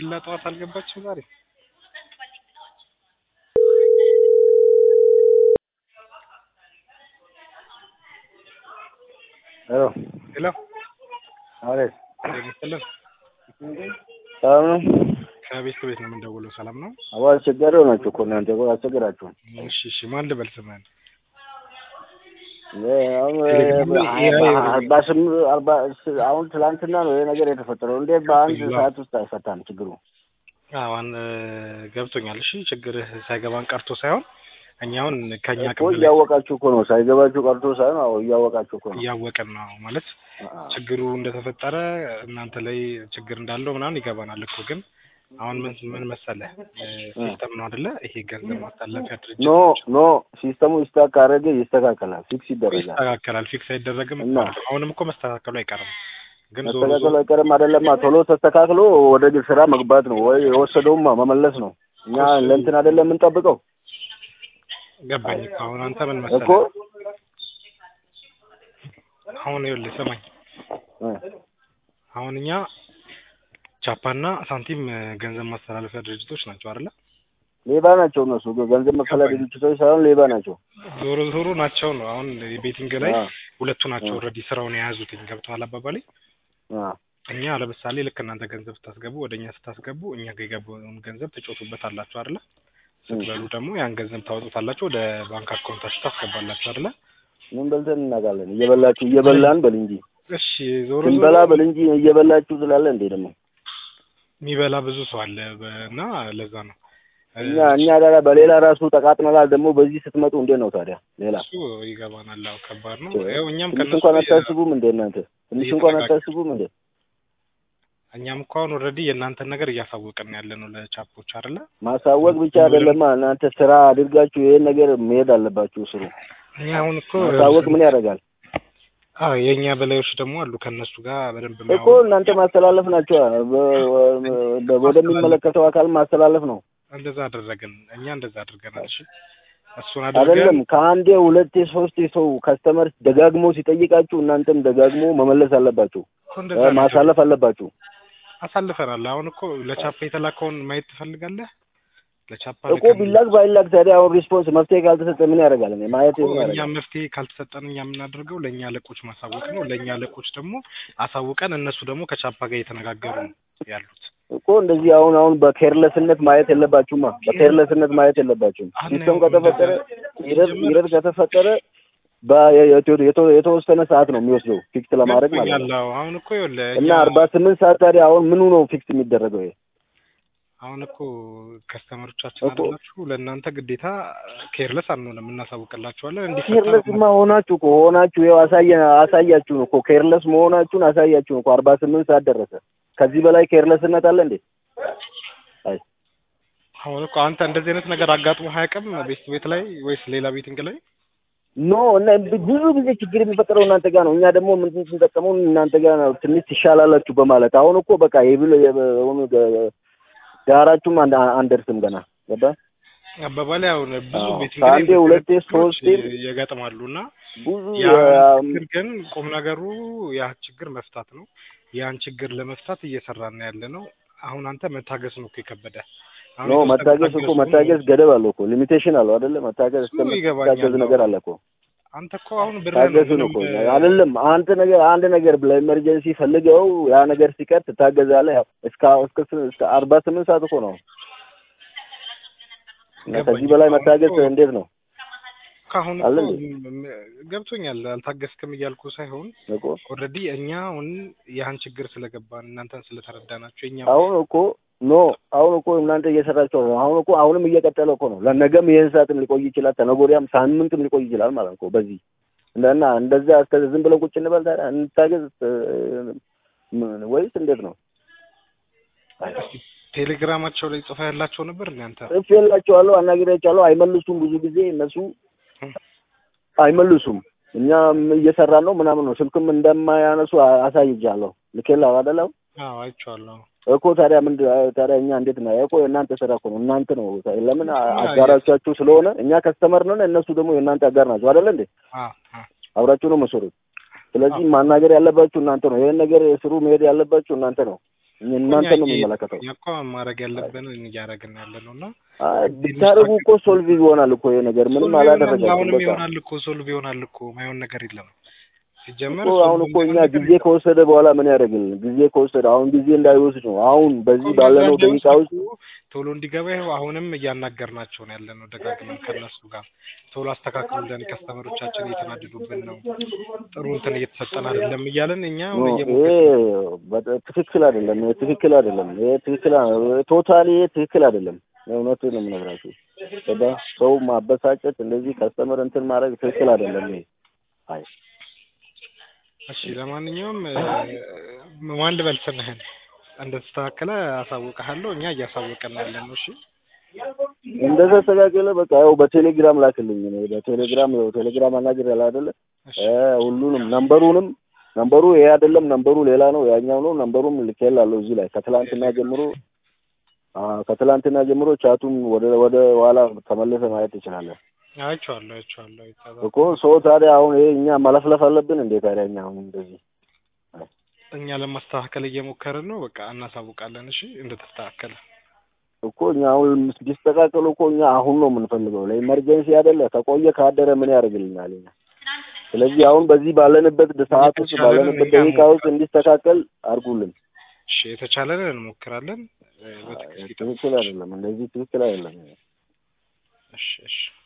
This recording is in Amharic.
ዲላ ጠዋት አልገባችም ዛሬ? ሄሎ ሄሎ አቤት ጤና ይስጥልን። ሰላም ነው? ከቤት ከቤት ነው የምንደውለው። ሰላም ነው? አዎ አስቸጋሪው ናቸው እኮ እናንተ እኮ አስቸገራችሁን። እሺ እሺ፣ ማን ልበል ስምህን? አሁን ቴሌግራም ላይ AI አርባ ስምንት አርባ አሁን ትላንትና ነው ይሄ ነገር የተፈጠረው። እንዴት በአንድ ገብቶኛል። ሰዓት ውስጥ አይፈታም ችግሩ? አዋን ገብቶኛል። እሺ ችግርህ ሳይገባን ቀርቶ ሳይሆን እኛ አሁን ከኛ እኮ ቅም እያወቃችሁ እኮ ነው ሳይገባችሁ ቀርቶ ሳይሆን አዎ እያወቃችሁ እኮ ነው። እያወቅን ነው ማለት አ- ችግሩ እንደተፈጠረ እናንተ ላይ ችግር እንዳለው ምናምን ይገባናል እኮ ግን አሁን ምን ምን መሰለህ ሲስተም ነው አይደለ? ይሄ ገንዘብ ማስተላለፊያ ድርጅት ኖ ኖ ሲስተሙ ይስተካከል ካደረገ ይስተካከላል፣ ፊክስ ይደረጋል። ይስተካከላል። ፊክስ አይደረግም እና? እኮ አሁንም እኮ መስተካከሉ አይቀርም። ግን ዞሮ መስተካከሉ ዞሮ አይቀርም አይደለማ። ቶሎ ተስተካክሎ ወደ ግል ስራ መግባት ነው ወይ የወሰደውም መመለስ ነው። እኛ እሱ- ለእንትን አይደለም የምንጠብቀው ገባኝ እኮ አሁን አንተ ምን እኮ መሰለህ አሁን ይኸውልህ ስማኝ እ፣ አሁን እኛ ቻፓና ሳንቲም እ፣ ገንዘብ ማስተላለፊያ ድርጅቶች ናቸው አይደለ? ሌባ ናቸው እነሱ ገንዘብ መክፈያ ድርጅቶች ሳይሆን ሌባ ናቸው። ዞሮ ዞሮ ናቸው ነው አሁን ቤቲንግ ላይ አ፣ ሁለቱ ናቸው አ። ኦልሬዲ ስራውን የያዙትኝ ገብተዋል አባባሌ አ፣ እኛ ለምሳሌ ልክ እናንተ ገንዘብ ስታስገቡ ወደ እኛ ስታስገቡ እኛ ጋር የገባውን ገንዘብ ትጮቱበት አላችሁ አይደለ? ስትበሉ ደግሞ ያን ገንዘብ ታወጡታላችሁ ወደ ባንክ አካውንታችሁ ታስገባላችሁ አይደለ? ምን በልተን እናውቃለን? እየበላችሁ እየበላን በል እንጂ እሺ ዞሮ ስንበላ ዞሮ በል እንጂ እየበላችሁ ስላለ እንዴ ደግሞ የሚበላ ብዙ ሰው አለ በ- እና ለዛ ነው እ፣ እኛ እኛ ታዲያ በሌላ ራሱ ተቃጥነናል። ደግሞ በዚህ ስትመጡ እንዴት ነው ታዲያ ሌላ እሱ ይገባናል። አዎ ከባድ ነው። እ፣ ያው እኛም ትንሽ ከነሱ እንኳን አታስቡም እንዴ እናንተ? ትንሽ እንኳን እየተነጋገርን- አታስቡም እንዴ? እኛም እኮ አሁን ኦልሬዲ የእናንተን ነገር እያሳወቅን ያለ ነው ለቻፖች አይደለ? ማሳወቅ ብቻ አይደለማ እናንተ ስራ አድርጋችሁ ይሄን ነገር መሄድ አለባችሁ። ስሩ እኛ አሁን እኮ ማሳወቅ ምን ያደርጋል አዎ የእኛ በላዮች ደግሞ አሉ ከእነሱ ጋር በደንብ እኮ የሚያወሩ እናንተ ማስተላለፍ ናቸው። በ- ወደሚመለከተው አካል ማስተላለፍ ነው እንደዛ አደረግን። እኛ እንደዛ አድርገናል። እሺ እሱን አድርገን አይደለም። ከአንዴ ሁለቴ ሶስቴ ሰው ከስተመር ደጋግሞ ሲጠይቃችሁ እናንተም ደጋግሞ መመለስ አለባችሁ፣ እኮ እንደዛ እ፣ ነው ማሳለፍ አለባችሁ። አሳልፈናል። አሁን እኮ ለቻፓ የተላከውን ማየት ትፈልጋለህ? ለቻፓ እኮ ቢላክ ባይላክ ታዲያ አሁን ሪስፖንስ መፍትሄ ካልተሰጠ ምን ያደርጋል? እኔ ማየት እኮ ምን እኛ ያደርጋል? መፍትሄ ካልተሰጠን እኛ የምናደርገው ለእኛ አለቆች ማሳወቅ ነው። ለእኛ አለቆች ደግሞ አሳውቀን እነሱ ደግሞ ከቻፓ ጋር እየተነጋገሩ ነው ያሉት። እኮ እንደዚህ አሁን አሁን በኬርለስነት ማየት የለባችሁማ። በኬርለስነት ማየት የለባችሁም። አሁን ሲስተም ያው ከተፈጠረ እንደዛ ይረድ ሲጀመር- ይረድ ከተፈጠረ በ- የተ- የተ- የተወሰነ ሰዓት ነው የሚወስደው ፊክስ ለማድረግ ማለት ነው። ገብቶኛል። አዎ፣ አሁን እኮ ይኸውልህ እና እኛ- አርባ ስምንት ሰዓት ታዲያ አሁን ምኑ ነው ፊክስ የሚደረገው? ይሄ አሁን እኮ ከስተመሮቻችን እኮ- አይደላችሁ ለእናንተ ግዴታ ኬርለስ አንሆንም፣ እናሳውቅላችኋለን እንዲፈታ ኬርለስማ ሆናችሁ እኮ ሆናችሁ ይኸው አሳየ አሳያችሁን እኮ ኬርለስ መሆናችሁን አሳያችሁን እኮ አርባ ስምንት ሰዓት ደረሰ። ከዚህ በላይ ኬርለስነት አለ እንዴ? አይ አሁን እኮ አንተ እንደዚህ አይነት ነገር አጋጥሞ አያውቅም ቤት ቤት ላይ ወይስ ሌላ ቤቲንግ ላይ? ኖ እና ብዙ ጊዜ ችግር የሚፈጠረው እናንተ ጋር ነው። እኛ ደግሞ ምን ስንጠቀመው እናንተ ጋር ነው ትንሽ ትሻላላችሁ በማለት አሁን እኮ በቃ የብሎ የሆኑ ዳራችሁም አንድ አንደርስም ገና ገባ አባባሌ አሁን ብዙ አዎ፣ ቤቲንግ ከአንዴ ላይ ሁለቴ ችግሮች ሶስቴ ይገጥማሉ እና ብዙ ያ ያ- ችግር ግን ቁም ነገሩ ያ ችግር መፍታት ነው። ያን ችግር ለመፍታት እየሰራን ያለ ነው። አሁን አንተ መታገስ ነው እኮ የከበደ። አሁን ኖ የተወሰነ መታገስ እኮ ታገሱ መታገስ ገደብ አለው እኮ ሊሚቴሽን አለው አይደለ? መታገስ እሱ ይገባኛል። እስከምታገዝ ነገር አለ እኮ አንተ እኮ አሁን ብር ታገሱ ነው እኮ አይደለም። አንተ ነገር አንድ ነገር ለኢመርጀንሲ ፈልገው ያ ነገር ሲቀር ትታገዛለህ። ያው እስከ እስከ እስከ አርባ ስምንት ሰዓት እኮ ነው እና ከዚህ በላይ መታገስ እንዴት ነው ካሁን አለ እኮ እንዴ? ም- ገብቶኛል። አልታገስክም እያልኩ ሳይሆን እኮ ኦልሬዲ እኛ አሁን ያን ችግር ስለገባን እናንተን ስለተረዳናቸው የኛ አሁን እኮ ኖ አሁን እኮ እናንተ እየሰራችሁ ነው። አሁን እኮ አሁንም እየቀጠለ እኮ ነው። ለነገም ይህን ሰዓትም ሊቆይ ይችላል፣ ተነገ ወዲያም ሳምንትም ሊቆይ ይችላል ማለት ነው እኮ በዚህ እና እንደዛ እስከ ዝም ብለን ቁጭ እንበል ታዲያ እንታገዝ እ፣ ምን- ወይስ እንዴት ነው? ቴሌግራማቸው ላይ ጽፋ ያላቸው ነበር እናንተ ጽፍ የላቸዋለሁ አናግሬያቸዋለሁ። አይመልሱም። ብዙ ጊዜ እነሱ አይመልሱም። እኛም እየሰራን ነው ምናምን ነው። ስልክም እንደማያነሱ አ- አሳይቻለሁ። ልኬላ አይደለም አዎ አይቼዋለሁ። እኮ ታዲያ ምን ታዲያ እኛ እንዴት ነው እኮ የእናንተ ስራ እኮ ነው። እናንተ ነው ለምን አ- ያ- አጋራቻችሁ ስለሆነ እኛ ከስተመር ነን፣ እነሱ ደግሞ የእናንተ አጋር ናቸው አይደለ እንዴ? አዎ አዎ አብራችሁ ነው መሰሩት። ስለዚህ ማናገር ያለባችሁ እናንተ ነው። ይሄን ነገር ስሩ መሄድ ያለባችሁ እናንተ ነው። እናንተ ነው የሚመለከተው። እኛ እኮ ማድረግ ያለብን እያደረግን ያለ ነው እና አይ ብታደርጉ እኮ ሶልቭ ይሆናል እኮ ይሄ ነገር ምንም ሶልቭ ይሆናል፣ አላደረጋችሁም። አሁንም በቃ ይሆናል እኮ ሶልቭ ይሆናል እኮ ማይሆን ነገር የለም። ሲጀመር እኮ አሁን ሶልቭ እኮ እኛ የሚሆን ነገር ጊዜ ከወሰደ በኋላ ምን ያደርግልን? ጊዜ ከወሰደ አሁን ጊዜ እንዳይወስድ ነው። አሁን በዚህ እኮ ባለነው እንደዛ ደቂቃ ውስጥ እንዳይወስዱ ቶሎ እንዲገባ ይኸው አሁንም እያናገርናቸው ነው ያለ ነው ደጋግመን ከእነሱ ጋር ቶሎ አስተካክሉልን፣ ከስተመሮቻችን እየተናደዱብን ነው፣ ጥሩ እንትን እየተሰጠን አይደለም እያለን እኛ ኖ አሁን ይሄ እየሞከርን በጣም ትክክል አይደለም። ይሄ ትክክል አይደለም። ይሄ ትክክል ቶታሊ ይሄ ትክክል አይደለም። እውነቱን ነው የምነግራችሁ። ገባ ሰው ማበሳጨት እንደዚህ ከስተመር እንትን ማድረግ ትክክል አይደለም። ይሄ አይ እሺ ለማንኛውም እ፣ ማን ልበል ስምህን እንደተስተካከለ አሳውቅሃለሁ። እኛ እያሳወቀን ያለ ነው። እሺ እንደተስተካከለ በቃ ያው በቴሌግራም ላክልኝ። እኔ በቴሌግራም ያው ቴሌግራም አናግር ያለ አይደለ እሺ እ ሁሉንም ነምበሩንም ነምበሩ ይሄ አይደለም፣ ነምበሩ ሌላ ነው፣ ያኛው ነው። ነምበሩም ልኬላለሁ እዚህ ላይ ከትላንትና ጀምሮ አ ከትላንትና ጀምሮ ቻቱም ወደ ወደ ኋላ ተመለሰ ማየት ትችላለህ አይቼዋለሁ አይቼዋለሁ አይቼዋለሁ። እኮ ሰው ታዲያ አሁን ይሄ እኛ መለፍለፍ አለብን እንዴ ታዲያ እኛ አሁን እንደዚህ እኛ ለማስተካከል እየሞከርን ነው። በቃ እናሳውቃለን። እሺ እንደተስተካከለ እኮ እኛ አሁን ቢስተካከሉ እኮ እኛ አሁን ነው የምንፈልገው። ለኢመርጀንሲ አይደለ ከቆየ ካደረ ምን ያደርግልናል እኛ። ስለዚህ አሁን በዚህ ባለንበት ሰዓት ውስጥ የተቻለንን ባለንበት እኛ ደቂቃ ውስጥ እንዲስተካከል አድርጉልን። እሺ የተቻለንን እንሞክራለን። እ፣ በትዕግስት ይጠብቁ። ትክክል አይደለም፣ እንደዚህ ትክክል አይደለም። እሺ እሺ